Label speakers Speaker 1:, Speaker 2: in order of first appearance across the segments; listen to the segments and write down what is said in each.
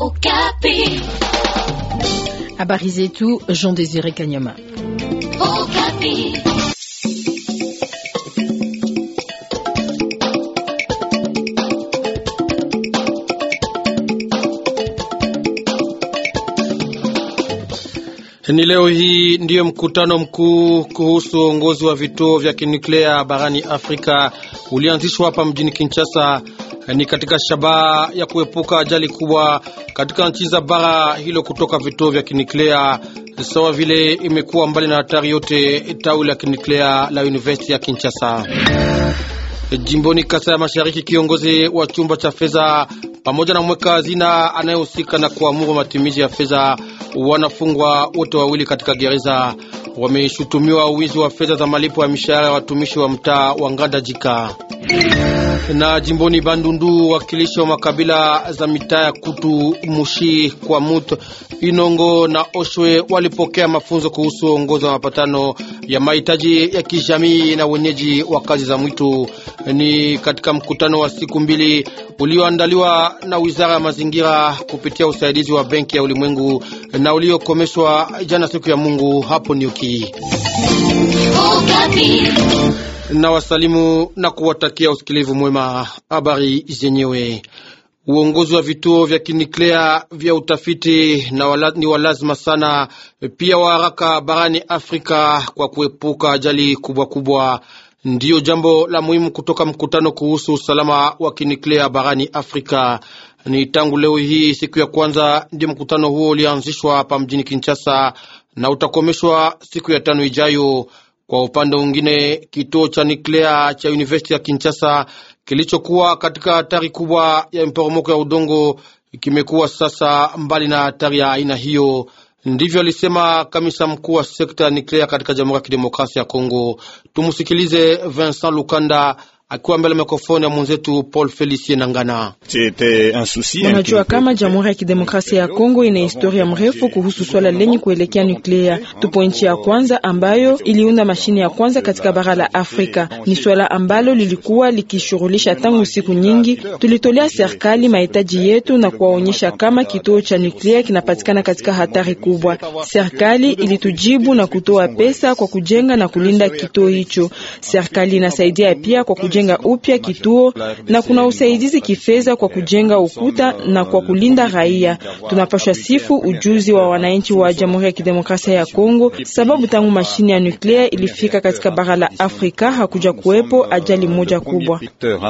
Speaker 1: Okapi.
Speaker 2: Habari zetu Jean Désiré Kanyama.
Speaker 1: Okapi.
Speaker 3: Ni leo hii ndiyo mkutano mkuu kuhusu uongozi wa vituo vya kinuklea barani Afrika ulianzishwa hapa mjini Kinshasa. Ni katika shabaha ya kuepuka ajali kubwa katika nchi za bara hilo kutoka vituo vya kinuklea, sawa vile imekuwa mbali na hatari yote tawi la kinuklea la University ya Kinshasa. Jimboni Kasa ya Mashariki, kiongozi wa chumba cha fedha pamoja na mweka hazina anayehusika na kuamuru matumizi ya fedha wanafungwa wote wawili katika gereza. Wameshutumiwa uwizi wa fedha za malipo ya mishahara ya watumishi wa mtaa wa Nganda Jika. Na jimboni Bandundu, wakilishi wa makabila za mitaa ya Kutu, Mushi, Kwamut, Inongo na Oshwe walipokea mafunzo kuhusu uongozi wa mapatano ya mahitaji ya kijamii na wenyeji wa kazi za mwitu. Ni katika mkutano wa siku mbili ulioandaliwa na Wizara ya Mazingira kupitia usaidizi wa Benki ya Ulimwengu na uliokomeshwa jana siku ya Mungu hapo Niuki.
Speaker 1: Okapi.
Speaker 3: Na wasalimu na kuwatakia usikilivu mwema. Habari zenyewe Uongozi wa vituo vya kinuklea vya utafiti na wala, ni walazima sana pia wa haraka barani Afrika kwa kuepuka ajali kubwa kubwa. Ndiyo jambo la muhimu kutoka mkutano kuhusu usalama wa kinuklea barani Afrika. Ni tangu leo hii siku ya kwanza ndio mkutano huo ulianzishwa hapa mjini Kinshasa na utakomeshwa siku ya tano ijayo. Kwa upande mwingine, kituo cha nuklea cha University ya Kinshasa kilichokuwa katika hatari kubwa ya mporomoko ya udongo kimekuwa sasa mbali na hatari ya aina hiyo. Ndivyo alisema kamisa mkuu wa sekta ya nuklea katika Jamhuri ya Kidemokrasia ya Kongo. Tumusikilize Vincent Lukanda akiwa mbele mikrofoni ya mwenzetu Paul Felicien Nangana.
Speaker 4: Unajua kama Jamhuri ya Kidemokrasia ya Kongo ina historia mrefu kuhusu swala lenye kuelekea nuklea. Tupo nchi ya kwanza ambayo iliunda mashine ya kwanza katika bara la Afrika. Ni swala ambalo lilikuwa likishughulisha tangu siku nyingi. Tulitolea serikali mahitaji yetu na kuwaonyesha kama kituo cha nuklea kinapatikana katika hatari kubwa. Serikali ilitujibu na kutoa pesa kwa kujenga na kulinda kituo hicho. Serikali inasaidia pia kwa kujenga upya kituo na kuna usaidizi kifedha kwa kujenga ukuta na kwa kulinda raia. Tunapashwa sifu ujuzi wa wananchi wa Jamhuri ya Kidemokrasia ya Kongo, sababu tangu mashine ya nuklea ilifika katika bara la Afrika hakuja kuwepo ajali moja kubwa.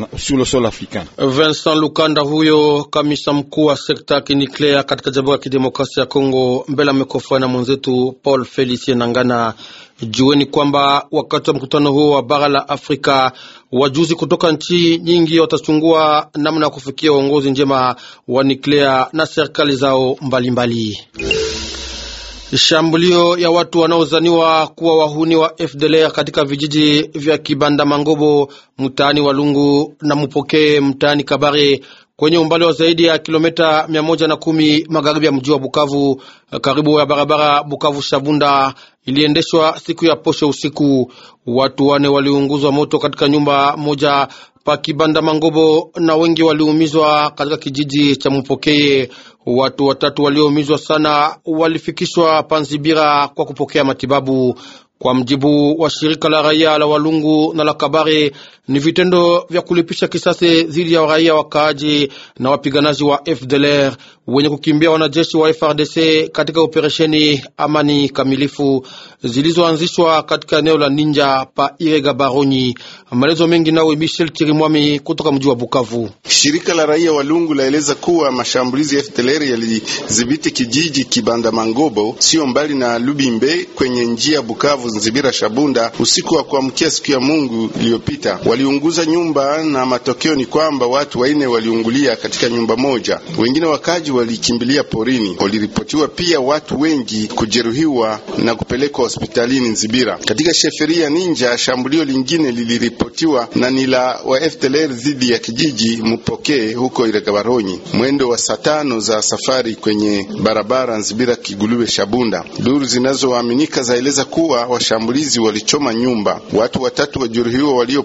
Speaker 3: Vincent Lukanda, huyo kamisa mkuu wa sekta ya kinuklea katika Jamhuri ya Kidemokrasia ya Kongo, mbele ya mikrofoni na mwenzetu Paul Felicien Nangana. Jueni kwamba wakati wa mkutano huo wa bara la Afrika wajuzi kutoka nchi nyingi watachungua namna ya kufikia uongozi njema wa nuklea na serikali zao mbalimbali mbali. Shambulio ya watu wanaozaniwa kuwa wahuni wa FDLR katika vijiji vya Kibanda Mangobo mtaani Walungu na Mupokee mtaani Kabare kwenye umbali wa zaidi ya kilomita mia moja na kumi magharibi ya mji wa Bukavu, karibu ya barabara Bukavu Shabunda, iliendeshwa siku ya posho usiku. Watu wane waliunguzwa moto katika nyumba moja pa Kibanda Mangobo na wengi waliumizwa katika kijiji cha Mupokeye. Watu watatu walioumizwa sana walifikishwa Panzibira kwa kupokea matibabu. Kwa mjibu wa shirika la raia la Walungu na la Kabare, ni vitendo vya kulipisha kisasi dhidi ya raia wakaaji na wapiganaji wa FDLR wenye kukimbia wanajeshi wa FRDC katika operesheni amani kamilifu zilizoanzishwa katika eneo la Ninja pa Irega Baronyi. Maelezo mengi nawe Michel Chirimwami kutoka mji wa Bukavu.
Speaker 5: Shirika la raia Walungu laeleza kuwa mashambulizi ya FDLR yalidhibiti kijiji Kibanda Mangobo, sio mbali na Lubimbe kwenye njia Bukavu Nzibira Shabunda usiku wa kuamkia siku ya Mungu iliyopita. Waliunguza nyumba na matokeo ni kwamba watu waine waliungulia katika nyumba moja, wengine wakaji walikimbilia porini. Waliripotiwa pia watu wengi kujeruhiwa na kupelekwa hospitalini Nzibira. Katika sheferia Ninja, shambulio lingine liliripotiwa na ni la wa FDLR dhidi ya kijiji Mupokee huko Iregabaronyi, mwendo wa saa tano za safari kwenye barabara Nzibira Kigulube Shabunda. Duru zinazoaminika zaeleza kuwa washambulizi walichoma nyumba. Watu watatu wajeruhiwa walioponyoka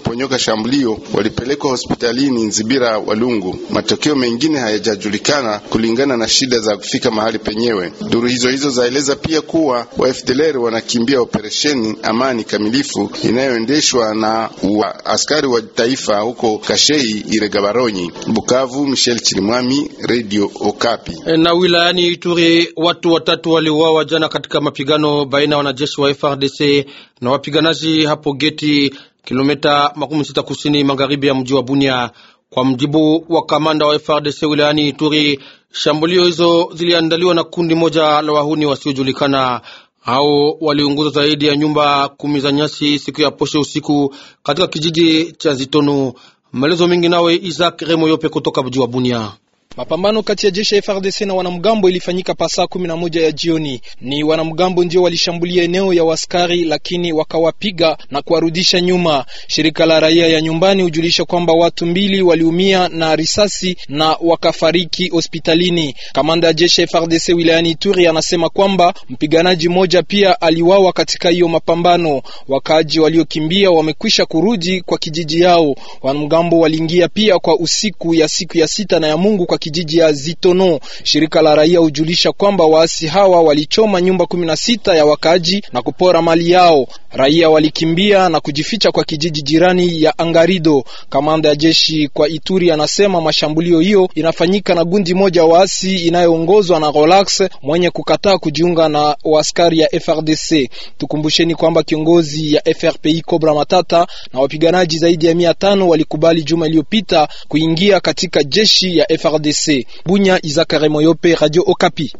Speaker 5: shambulio walipelekwa hospitalini Nzibira Walungu. Matokeo mengine hayajajulikana kulingana na shida za kufika mahali penyewe. Duru hizo hizo zaeleza pia kuwa wa FDLR wanakimbia operesheni amani kamilifu inayoendeshwa na wa askari wa taifa huko Kashei Iregabaronyi. Bukavu, Michel Chirimwami, Radio Okapi.
Speaker 3: Na wilayani Ituri watu watatu waliuawa jana katika mapigano baina ya wanajeshi wa FRDC na wapiganaji hapo Geti, kilomita makumi sita kusini magharibi ya mji wa Bunia. Kwa mjibu wa kamanda wa FRDC wilayani Ituri, shambulio hizo ziliandaliwa na kundi moja la wahuni wasiojulikana. Hao waliunguza zaidi ya nyumba kumi za nyasi siku ya posho usiku katika kijiji cha Zitonu. Maelezo mengi nawe Isaac Remoyope kutoka mji wa Bunia.
Speaker 6: Mapambano kati ya jeshi ya FARDC na wanamgambo ilifanyika pasaa kumi na moja ya jioni. Ni wanamgambo ndio walishambulia eneo ya waskari, lakini wakawapiga na kuwarudisha nyuma. Shirika la raia ya nyumbani hujulisha kwamba watu mbili waliumia na risasi na wakafariki hospitalini. Kamanda ya jeshi ya FARDC wilayani Ituri anasema kwamba mpiganaji mmoja pia aliwawa katika hiyo mapambano. Wakaaji waliokimbia wamekwisha kurudi kwa kijiji yao. Wanamgambo waliingia pia kwa usiku ya siku ya sita na ya Mungu kwa kijiji ya Zitono. Shirika la raia hujulisha kwamba waasi hawa walichoma nyumba kumi na sita ya wakaaji na kupora mali yao. Raia walikimbia na kujificha kwa kijiji jirani ya Angarido. Kamanda ya jeshi kwa Ituri anasema mashambulio hiyo inafanyika na gundi moja waasi inayoongozwa na Relax mwenye kukataa kujiunga na waskari ya FRDC. Tukumbusheni kwamba kiongozi ya FRPI Cobra Matata na wapiganaji zaidi ya mia tano walikubali juma iliyopita kuingia katika jeshi ya FRDC. Bunya, Izakare Moyope, Radio Okapi.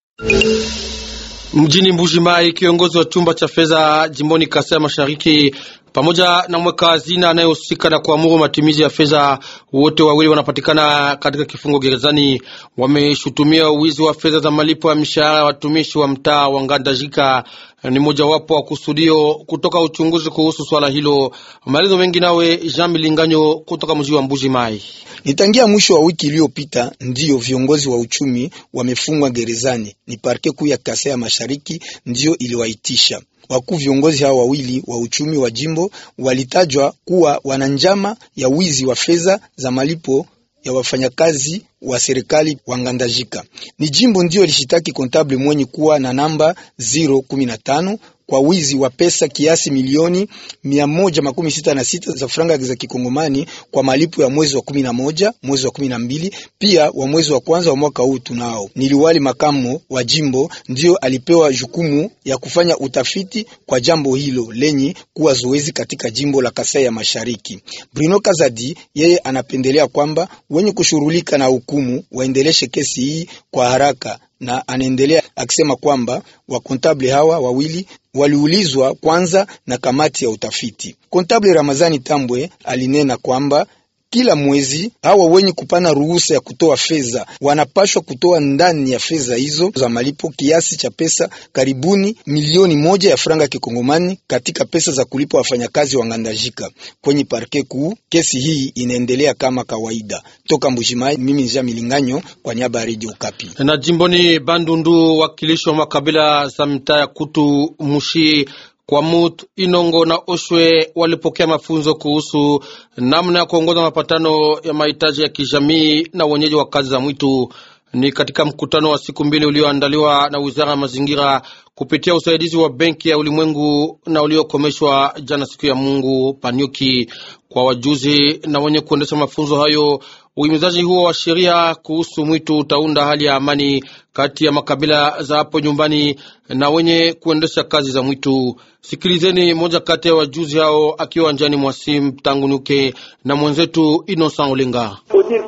Speaker 3: Mjini Mbujimai, kiongozi wa chumba cha fedha jimboni Kasai Mashariki pamoja na mweka hazina anayehusika na kuamuru matumizi ya fedha, wote wawili wanapatikana katika kifungo gerezani. Wameshutumia uwizi wa fedha za malipo ya mishahara ya watumishi wa mtaa wa Ngandajika. Ni mojawapo wa kusudio kutoka uchunguzi kuhusu swala hilo. Maelezo mengi nawe Jean Milinganyo kutoka mji wa Mbuji Mai.
Speaker 7: Nitangia mwisho wa wiki iliyopita ndiyo viongozi wa uchumi wamefungwa gerezani. Ni parke kuu ya Kasai ya Mashariki ndiyo iliwaitisha wakuu viongozi hao wawili wa uchumi wa jimbo walitajwa kuwa wana njama ya wizi wa fedha za malipo ya wafanyakazi wa serikali wa Ngandajika. Ni jimbo ndio lishitaki kontable mwenye kuwa na namba 015 kwa wizi wa pesa kiasi milioni mia moja makumi sita na sita za franga za kikongomani kwa malipo ya mwezi wa kumi na moja, mwezi wa kumi na mbili, pia wa mwezi wa kwanza wa mwaka huu. Tunao ni liwali makamo wa jimbo ndio alipewa jukumu ya kufanya utafiti kwa jambo hilo lenye kuwa zoezi katika jimbo la Kasai ya Mashariki. Bruno Kazadi yeye anapendelea kwamba wenye kushughulika na hukumu waendeleshe kesi hii kwa haraka na anaendelea akisema kwamba wakontable hawa wawili waliulizwa kwanza na kamati ya utafiti. Kontable Ramazani Tambwe alinena kwamba kila mwezi hawa wenye kupana ruhusa ya kutoa fedha wanapashwa kutoa ndani ya fedha hizo za malipo kiasi cha pesa karibuni milioni moja ya franga kikongomani katika pesa za kulipa wafanyakazi wa Ngandajika kwenye parke kuu. Kesi hii inaendelea kama kawaida. Toka Mbujimai, mimi Nja Milinganyo kwa niaba ya Radio Okapi.
Speaker 3: Na jimboni Bandundu, wakilishi wa makabila za mitaa ya Kutu, Mushi Kwamut, Inongo na Oshwe walipokea mafunzo kuhusu namna ya kuongoza mapatano ya mahitaji ya kijamii na wenyeji wa kazi za mwitu. Ni katika mkutano wa siku mbili ulioandaliwa na wizara ya mazingira kupitia usaidizi wa Benki ya Ulimwengu na uliokomeshwa jana siku ya Mungu Panyuki. Kwa wajuzi na wenye kuendesha mafunzo hayo, uhimizaji huo wa sheria kuhusu mwitu utaunda hali ya amani kati ya makabila za hapo nyumbani na wenye kuendesha kazi za mwitu. Sikilizeni moja kati ya wajuzi hao akiwa njani mwasim tangu nuke na mwenzetu Innocent Olenga.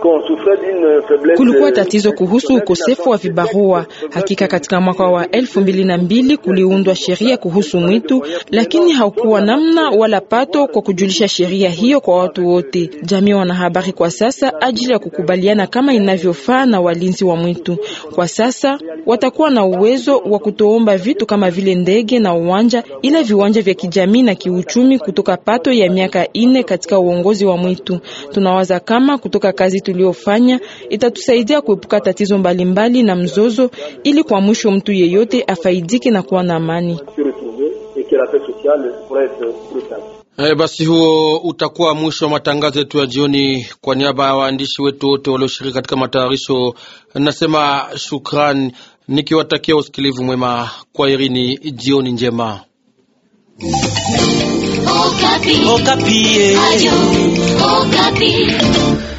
Speaker 4: Kulikuwa tatizo kuhusu ukosefu wa vibarua. Hakika katika mwaka wa elfu mbili na mbili kuliundwa sheria kuhusu mwitu, lakini haukuwa namna wala pato kwa kujulisha sheria hiyo kwa watu wote. Jamii wana habari kwa sasa ajili ya kukubaliana kama inavyofaa na walinzi wa mwitu. Kwa sasa watakuwa na uwezo wa kutoomba vitu kama vile ndege na uwanja, ila viwanja vya kijamii na kiuchumi kutoka pato ya miaka ine katika uongozi wa mwitu. Tunawaza kama kutoka kazi tuliofanya itatusaidia kuepuka tatizo mbalimbali mbali na mzozo, ili kwa mwisho mtu yeyote afaidike na kuwa na amani.
Speaker 3: E, basi huo utakuwa mwisho wa matangazo yetu ya jioni. Kwa niaba ya waandishi wetu wote walioshiriki katika matayarisho, nasema shukran nikiwatakia usikilivu mwema. Kwa irini, jioni njema.
Speaker 1: Okapi.
Speaker 8: Okapi.
Speaker 1: Ayo, Okapi.